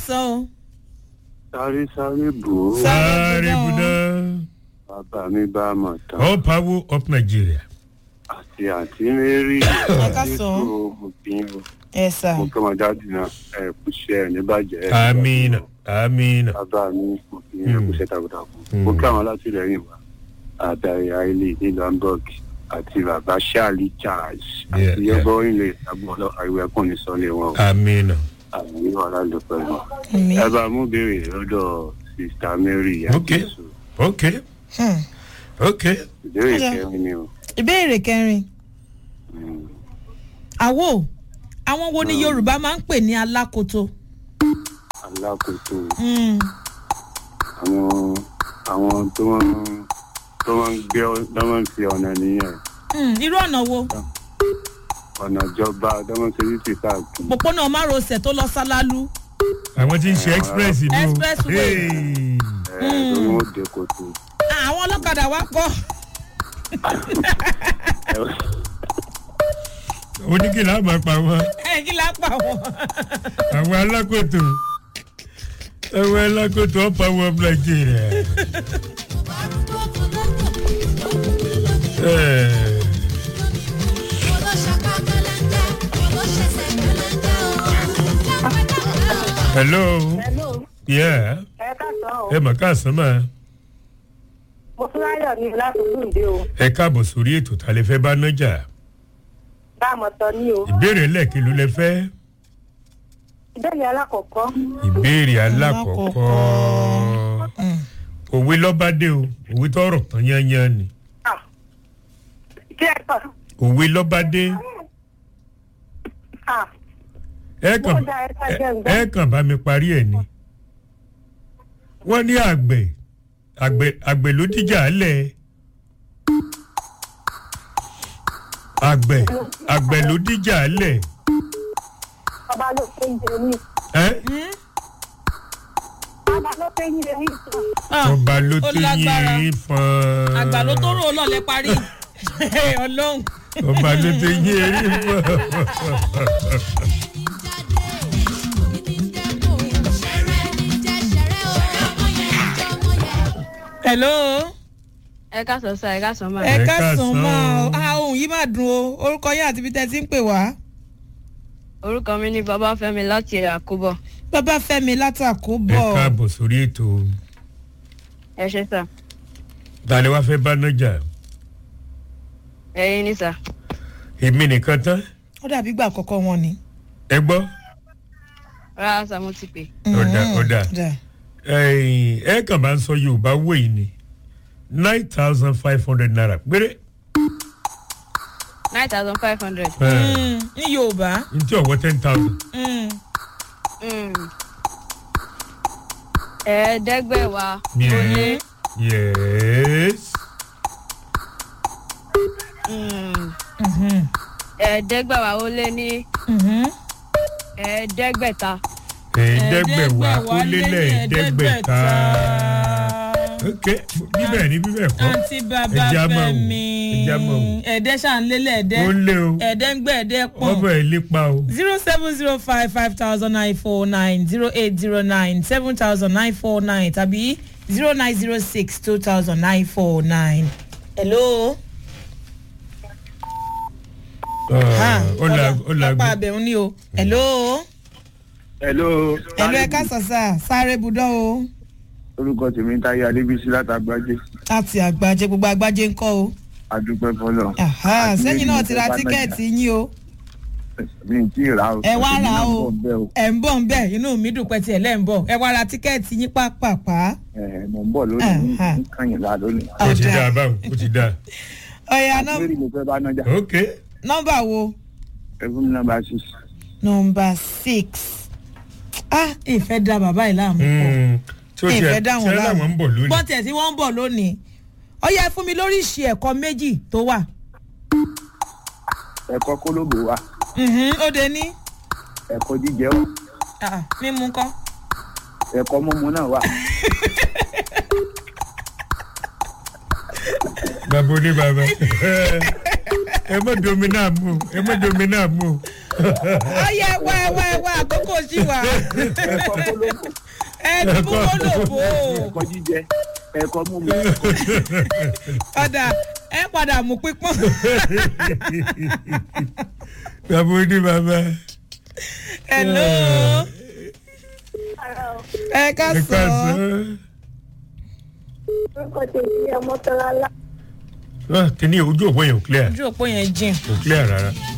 sàn o. sáré sáré bò ó Sáré sáré budán. budán bàbá mi bá a mọ̀ tán all power up nigeria. àti àǹtí mary ká sàn. mo kì í o ẹ sà. mo kọ́ ọmọ dáàdì náà ẹ kú iṣẹ́ ẹ níbàjẹ́ ẹ amina amina. bàbá mi mo kì í ẹ kú iṣẹ́ takuntakun mo kí àwọn alátìlẹyìn wa àtàrí àìlè nílùú hamburg àti bàbá charlie charles Yeah, àti yeah. yọbọ ilé agbọlọ àìwẹ ẹkùn ní sọlẹ wọn o amina. àmì wàhálà ló pẹ̀lú mi. ẹ bá mú béèrè lọ́dọ̀ sista mary Ok. yàtọ̀ ok Hmm. ok. ìbéèrè Ọ̀dà. kẹrin ni o. ìbéèrè kẹrin. Mm. àwo àwọn wo ni yorùbá máa ń pè ní alákoto. alákòóso Hmm. àwọn àwọn tó wọn tó wọn ń gbé ọ- tó wọn ń fi ọ̀nà nìyẹn Hmm. irú ọ̀nà wo ọ̀nà ìjọba tó wọn ń ṣe yìí sí káàkiri. òpópónà márosẹ̀ tó lọ sálálú. àwọn tí ń ṣe express ni o. Expressway. Hey. ẹ lórí wọn dé kòtò. àwọn ọlọ́kadà wa kọ́. oníkìlá máa pa wọn ẹ kí la pa wọn. àwọn alákòótó àwọn alákòótó all power up nigeria. Eh. hello. Hello, yeah. ẹ káàsán o. ẹ mà káàsán mà. Mo tún láyọ̀ ní láti Lúndé o. ẹ káàbọ̀ sórí ètò tá a lè fẹ́ bá nájà. Bá a mọ̀ tán ní o. ìbéèrè lẹ́ẹ̀kí ló lẹ fẹ́. Ìbéèrè alákọ̀ọ́kọ́. ìbéèrè alákọ̀ọ́kọ́. Hmm. òwe lọ́bàdé o òwe tọrọ tán yányán ni. Ah. Ṣé ẹ kàn? òwe lọ́bàdé Ah. ẹ kàn Mo dá ẹ ká jẹ́ ń gbọ́. ẹ kàn bá mi parí ẹ̀ ni. wọ́n ní àgbẹ̀ àgbẹ̀ àgbẹ̀ ló díjà lẹ̀. àgbẹ̀ àgbẹ̀ ló díjà lẹ̀. Bàbá ló pé ń jẹ ní. ẹ́ Bàbá ló pé ń jẹ ní. Ah, ọba ló ó tó lágbára. yín fún. àgbà ló tó rò ó lọ́lẹ̀ parí. ọlọ́run. ọba ló tó yín erí fún. hello. ẹ káàsán sá ẹ káàsán máa. ẹ Ẹ ká káàsán. sùn máa o ah ohun yìí máa dùn o orúkọ yín àti ibi tẹ́ ti ń pè wá. orúkọ mi ní babafẹmi láti àkóbọ bàbá fẹ́mi látàkó ẹ bọ̀. káàbọ̀ sórí ètò ẹ ṣe sá tani wàá fẹ́ bá nájà ẹyin ní sá èmi nìkan tán ó dàbí ìgbà àkọ́kọ́ wọn ni. ẹ gbọ́ rárá sá mo ti pè ọ̀dà Mm, ọ̀dà dà. ẹ̀yìn, ẹ kàn bá ń sọ yorùbá wò yìí ni nine thousand five hundred naira péré nine thousand five hundred. Mm, ní yorùbá. n tí ọ̀wọ́ ten thousand Mm, ẹ̀ẹ́dẹ́gbẹ̀wá ó lé yes mm, mhm, ẹ̀ẹ́dẹ́gbẹ̀wá ó lé ní mhm. ẹ̀ẹ́dẹ́gbẹ̀ta ẹ̀ẹ́dẹ́gbẹ̀wá ó lé lẹ́ẹ̀ẹ́dẹ́gbẹ̀ta ok bíbẹ̀ ni bíbẹ̀ kọ́ àǹtí bàbá Ẹja máa wò, fẹ́mi ẹja máa wò. ẹ̀ẹ́dẹ́ ṣàǹlélẹ̀ ẹ̀ẹ́dẹ́ ó lé o ẹ̀ẹ́dẹ́gbẹ̀ẹ́dẹ́ pọ̀. ọbẹ̀ ẹ̀ lépa o zero seven zero five five thousand nine four nine zero eight zero nine seven thousand nine four nine tàbí zero nine zero six two thousand nine four nine. hello. Ah, ó la ó la lápá abẹ̀hún ni o. hello. hello. hello ẹ ká sàṣà sáré budọ́ o. orúkọ tèmi ń táyé adébísí látàgbájé láti àgbàjẹ gbogbo àgbàjẹ ń kọ́ o. adúpẹ́ fọlọ́. Aha, Àti sẹ́yìn náà méjì ti ra tó bá tíkẹ́ẹ̀tì yín o. mi ì tí ì rà o. ẹ wá Èmi rà náà o bọ̀ bẹ́ẹ̀ o. ẹ̀ ń bọ̀ ń bẹ̀ inú mi dùn pẹ́ tiẹ̀ lẹ́ ń bọ̀ ẹ wá ra tíkẹ́ẹ̀tì yín pàápàá. ẹ mọ̀ ń bọ̀ lónìí Aha. ní kànyìnlá lónìí. ó ti Ọ̀dà. dáa báwo ó ti dáa ọ̀yà àti mary mo fẹ́ bá nájà. ok nọ́mbà wo. ẹ fún mi nọ́mbà six. nọmba six ah ìfẹ́ da bàbá yìí láàmú pọ̀ Mm, tí ó ìfẹ́ tiẹ̀ dá tí wọn ẹ láàmú láwọn ń bọ̀ lónìí bọ́n tiẹ̀ tí wọ́n ń bọ̀ lónìí ó yẹ fún mi lórí ìṣe ẹ̀kọ́ méjì tó wà ẹ̀kọ́ kólóbò wa Mhm, ó de ní ẹ̀kọ́ jíjẹ wa ah, mímú kọ́ ẹ̀kọ́ mímu náà wà. bàbá oní bàbá ẹ mọ domina mu ẹ mọ domina mu ọyẹ wá ẹ wá ẹ wá àkókò sí wa ẹ̀kọ́ kólóbò ẹ ti mú kólòbó ẹ̀kọ́ jíjẹ ẹ̀kọ́ mímu. padà ẹ padà mú pípọ́n bàbá oní bàbá hello ẹ ká ẹ sọ ká sọ orúkọ tèmi ọmọ tọ́lá lá ọ́ kíní ojú òpó yẹn ò clear ojú òpó yẹn jìn ò clear rárá